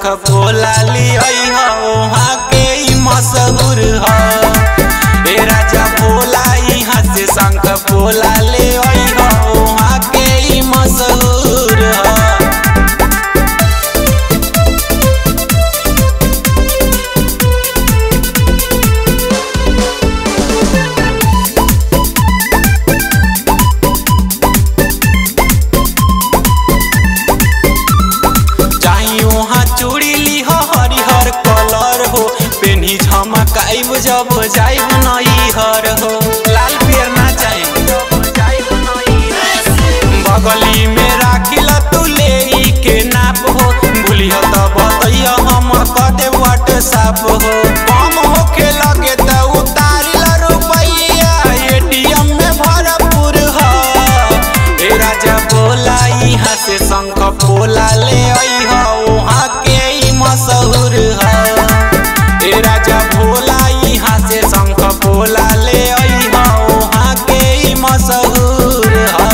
शंख पोला लियई ह वहाँ के ई मशहूर ह ए राजा भोला यहाँ से शंख पोला ले आई ह वहाँ के ई मशहूर ह चाही वहाँ चूड़ी ली हो हरिहर कलर हो पेन्ही झमकाइब जब जाइब नई हर हो लाल पियर ना चाही बगली में राखिल तू ले ई के नाप हो भूलिह त बतैया हम क दे व्हाट्सएप हो कम होखे लगे त उतारिल रुपैया एटीएम में भरपूर ह ए राजा बोला यहाँ से शंख पोला ले आई ह वहाँ के ई मशहूर ह ए राजा भोला यहाँ से शंख पोला ले आई ह वहाँ के ई मशहूर ह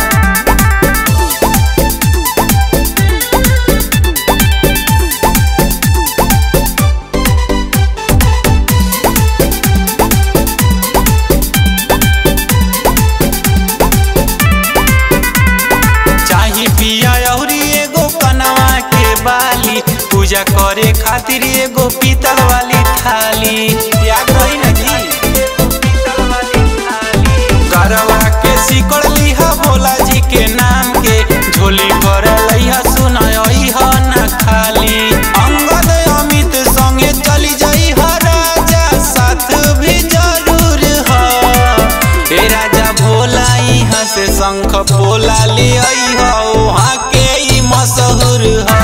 चाही पिया अउरी एगो कनवा के बाली पूजा करे खातिर एगो पीतल वाली थाली याद रही ना जी गरवा के सिकड़ लिहा भोला जी के नाम के झोली पर लइहा सुनई ह ना खाली अंगद अमित संगे चली जाई ह राजा साथ भी जरूर ह ए राजा भोला यहाँ से शंख पोला ले आई ह वहाँ के ई मशहूर ह